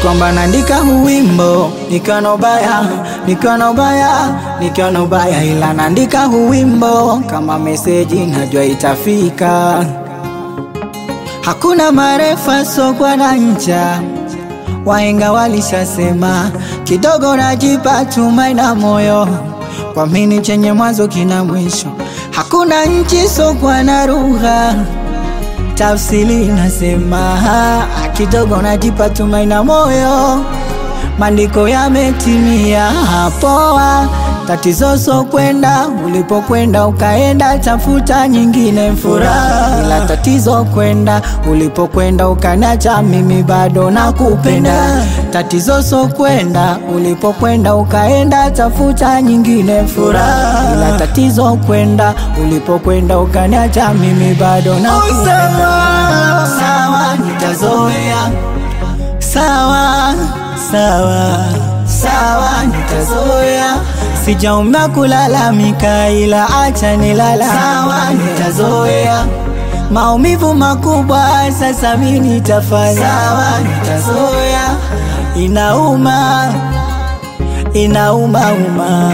kwamba naandika huu wimbo nikiwa na ubaya, nikiwa na ubaya, nikiwa na ubaya, ila naandika huu wimbo kama meseji najua itafika. Hakuna marefa sokwa na ncha, wahenga walishasema, kidogo najipa tumai na moyo, kwa mini chenye mwanzo kina mwisho. Hakuna nchi sokwa na lugha tafsiri nasema kidogo najipa tumaini na moyo, maandiko yametimia. Poa, tatizo so kwenda ulipokwenda ukaenda, tafuta nyingine furaha, ila tatizo kwenda ulipokwenda ukaniacha mimi bado nakupenda. Tatizo so kwenda ulipokwenda ukaenda, tafuta nyingine furaha, ila tatizo kwenda ulipokwenda ukaniacha mimi bado nakupenda. Sawa, nitazoea. Sawa, sawa, sawa, nitazoea. Sijaumia kulalamika, ila acha nilala. Sawa, nitazoea. Maumivu makubwa sasa mimi nitafanya. Sawa, nitazoea. Inauma, inauma uma.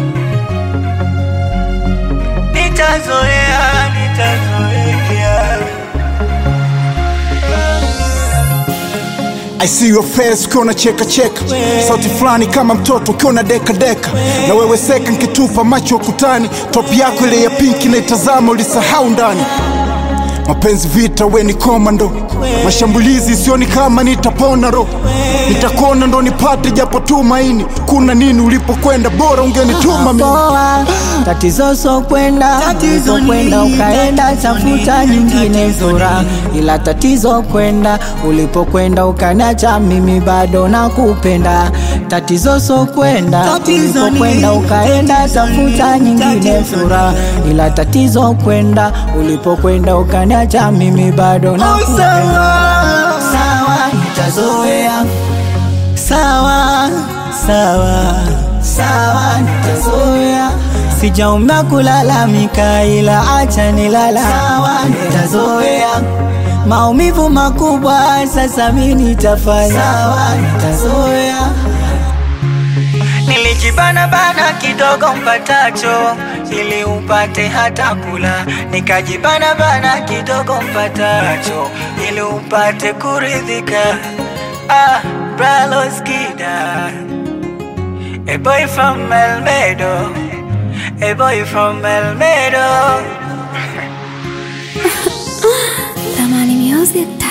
Nitazoea, nitazoea. I see your face ukiwa na cheka cheka, sauti fulani kama mtoto ukiwa na deka deka, na wewe seka nkitupa macho ukutani, top yako ile ya pinki naitazama, ulisahau ndani mapenzi vita, we ni komando, mashambulizi sioni kama nitapona ro, nitakuona ndo nipate japo tumaini. Kuna nini ulipokwenda, bora ungenituma mimi. Poa, tatizo so kwenda ulipokwenda ukaenda, tafuta nyingine furaha, ila tatizo kwenda ulipokwenda ukaniacha mimi bado nakupenda. Tatizo so kwenda ulipokwenda ukaenda, tafuta nyingine furaha, ila tatizo kwenda ulipokwenda ukaniacha mimi bado nakupenda. Sawa, nitazoea sawa sawa sawa, nitazoea. Sijaumia kulalamika, ila acha nilala. Sawa, nitazoea. Maumivu makubwa sasa mimi nitafanya. Sawa, nitazoea. Nilijibana bana kidogo mpatacho ili upate hata kula, nikajibana bana kidogo mpatacho ili upate kuridhika. Ah, Bralos Kida, a boy from Elmedo, a boy from Elmedo. Tamani Music